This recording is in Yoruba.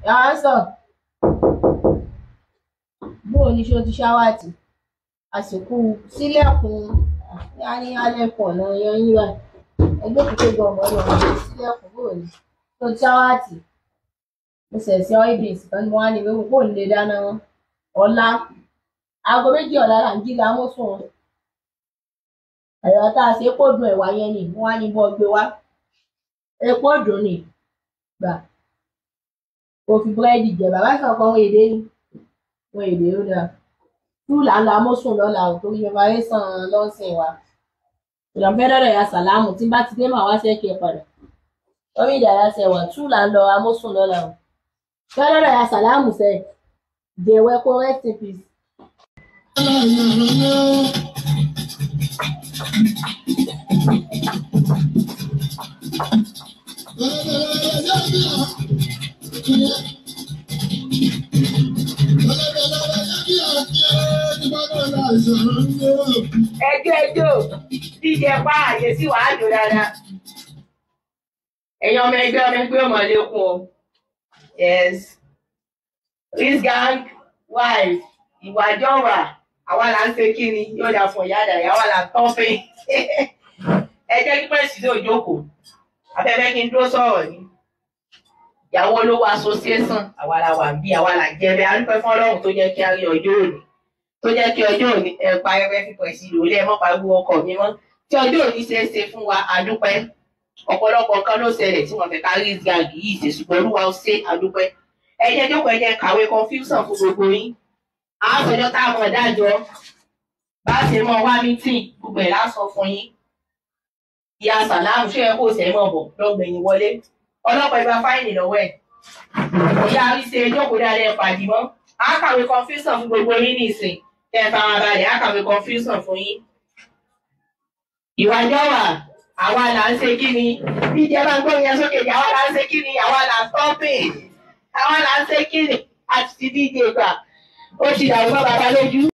yàrá sọ bóò ní ṣó ti ṣáwàtì àsìkò sílẹ̀kùn yanni alẹ́ pọ̀ náà yan yín wá ẹgbẹ́ kòkó gbọ̀ngàn lọ wọ́n sílẹ̀kùn bóò ní ṣó ti ṣáwàtì mo ṣẹ̀ṣẹ̀ ọ́ìbìs kan ni mo wá ní ìwé kókó nílé dáná wọn ọ̀la aago méjì ọ̀la là ń jí la mọ́ sùn ẹ̀rọ tá a ṣe kó dùn ẹ̀wà yẹn ni wọ́n á ní bọ́ gbé wá epo dùn ni gbà kò fi búrẹ́dì jẹ bàbá kan kan wọ́n èdè ni wọ́n èdè ó dáa tú là ń la mọ́ sùn lọ́la ò torí bàbá yẹn sàn lọ́sìn wa ìlànà fẹ́ dọ́dọ̀ ya sàlámù tí bá ti dé màá wá sẹ́kẹ̀ padà lórí ìdàrá sẹ̀wà tú là ń lọ amósùn lọ́la o fẹ́ dọ́dọ̀ ya sàlámù sẹ́ jẹ̀wẹ́ kó rest in peace. ẹjọ́ ẹjọ́ díjẹ pa àyè sí wàá jò dáadáa ẹ̀yin ọmọ ẹgbẹ́ ọmọ ẹgbẹ́ ọmọ lẹ́kùn o yes this gang wife ìwàjọwà àwa là ń ṣe kí ni yóò dà fún ìyá àdàyà àwa là ń tọ́ fẹ́ ẹ jẹ́ kí pẹ́ẹ́sì ló jókòó afẹ́fẹ́ kí n dúró sọ̀rọ̀ ni ìyàwó olówó association àwa la wà bí àwa là jẹ́ bẹ́ẹ̀ adúpẹ́ fún ọlọ́run tó jẹ́ kí a rí ọjọ́ òní tó jẹ́ kí ọjọ́ òní ẹ pa ẹrẹ́ fífọ̀ sí lórí ẹ mọ́ pariwo ọkọ̀ mi mọ́ tí ọjọ́ òní ṣe é ṣe fún wa adúpẹ́ ọ̀pọ̀lọpọ̀ nǹkan ló ṣẹlẹ̀ tí wọ́n fẹ́ ká rí gàgì yìí ṣe ṣùgbọ́n olúwa ó ṣe adúpẹ́ ẹ jẹ́ jókòó ẹ jẹ́ kàwé confusion fún gbogbo yín àásọjọ́ tá a mọ̀ dájọ́ bá ṣe mọ wá mítìn gbogbo ẹ̀ lásọ fún yín ìyá sàlámù ṣé ẹ kó ṣe mọ̀ bọ̀ lọ́gbẹ̀yìn wọlé ọlọ́pàá ìgbà fáìnì lọ́wọ́ ẹ̀ ìyá àríṣe jókòó dáadáa ẹ̀ pàdé mọ́ á kàwé confusion fún gbogbo yín nìsín kẹ́ ẹ fara balẹ̀ á kàwé confusion fún yín. ìwájọ́ wà àwa là ń ṣe kí ni bí ìjẹ́ bá ń gbọ́ yẹn sókè àwa là ń ṣe kí ni àwa là ń stopping àwa là ń ṣe kí ni àti ti díje gbà ó ti dàrú mọ́ bàbá lójú.